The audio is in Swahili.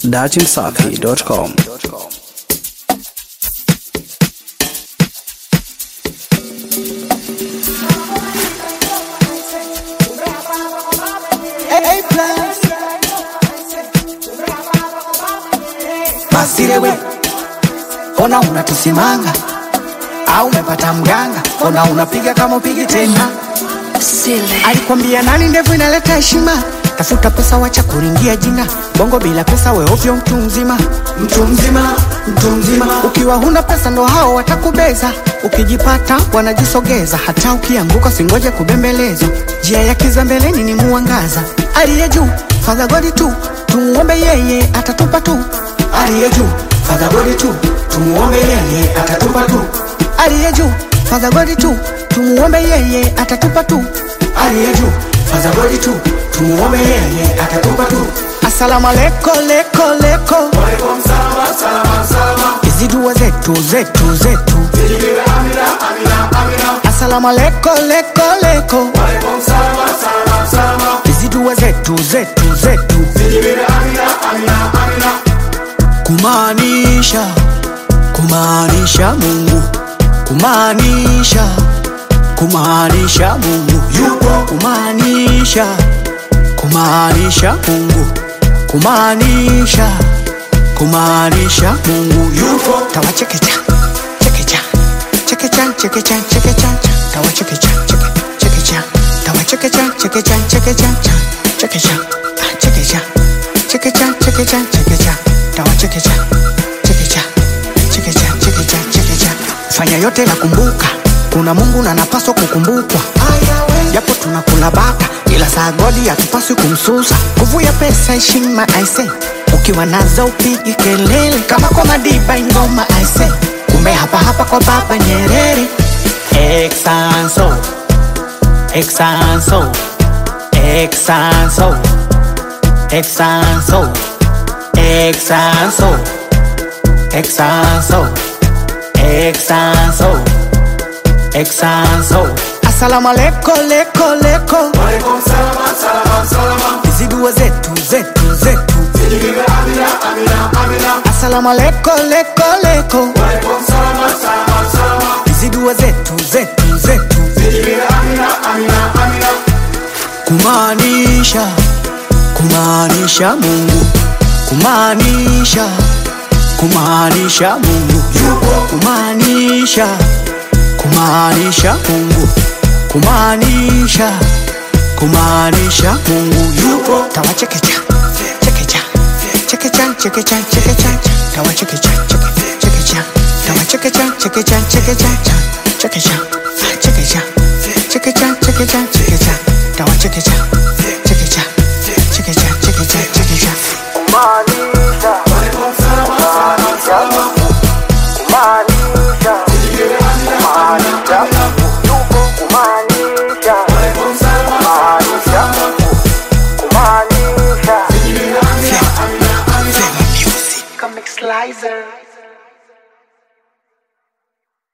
datimsafi.com. Masirewe, ona unatusimanga au umepata mganga? Ona unapiga kama upigi tena. Sile. Alikwambia nani ndevu inaleta heshima? Tafuta pesa, wacha kuringia jina. Bongo bila pesa, we ovyo, mtu mzima, mtu mzima, mtu mzima. Ukiwa huna pesa, ndo hao watakubeza. Ukijipata wanajisogeza, hata ukianguka singoje kubembelezwa. Njia ya kiza mbeleni ni muangaza. Aliye juu Father God tu, tumuombe yeye atatupa tu. Aliye juu Father God tu, tumuombe yeye atatupa tu. Aliye juu Father God tu, tumuombe yeye atatupa tu. Aliye juu Father God tu, tumuombe yeye atatupa tu. Asalamu aleko leko leko, hizi dua zetu zetu zetu. Asalamu aleko leko leko, hizi dua zetu zetu zetu. Kumaanisha kumaanisha Mungu kumaanisha kumaanisha Mungu yupo kumaanisha kumaanisha Mungu kumaanisha kumaanisha Mungu yupo tawachekecha chekecha chekecha chekecha chekecha tawachekecha cheke chekecha tawachekecha chekecha chekecha chekecha ah, chekecha chekecha chekecha chekecha tawachekecha chekecha chekecha chekecha chekecha fanya yote na kumbuka kuna mungu na napaswa kukumbukwa japo tunakula bata ila saa godi hatupaswi kumsusa nguvu ya pesa heshima aise ukiwa nazo upigi kelele kama kwa madiba ingoma aise kumbe hapa hapa kwa baba nyerere exanso exanso exanso exanso exanso exanso exanso exanso asalamu aleko leko leko hizi dua zetu zetu zetu asalamu aleko leko leko hizi dua zetu zetu zetu kumaanisha kumaanisha mungu kumaanisha kumaanisha mungu yupo kumaanisha kumaanisha mungu kumaanisha kumaanisha mungu yupo tawachekecha chekecha chekecha chekecha chekecha tawachekecha cheke- chekecha tawachekecha chekecha chekecha chekecha chekecha chekecha chekecha chekecha tawachekecha chekecha chekecha chekecha chekecha Comic Slicer.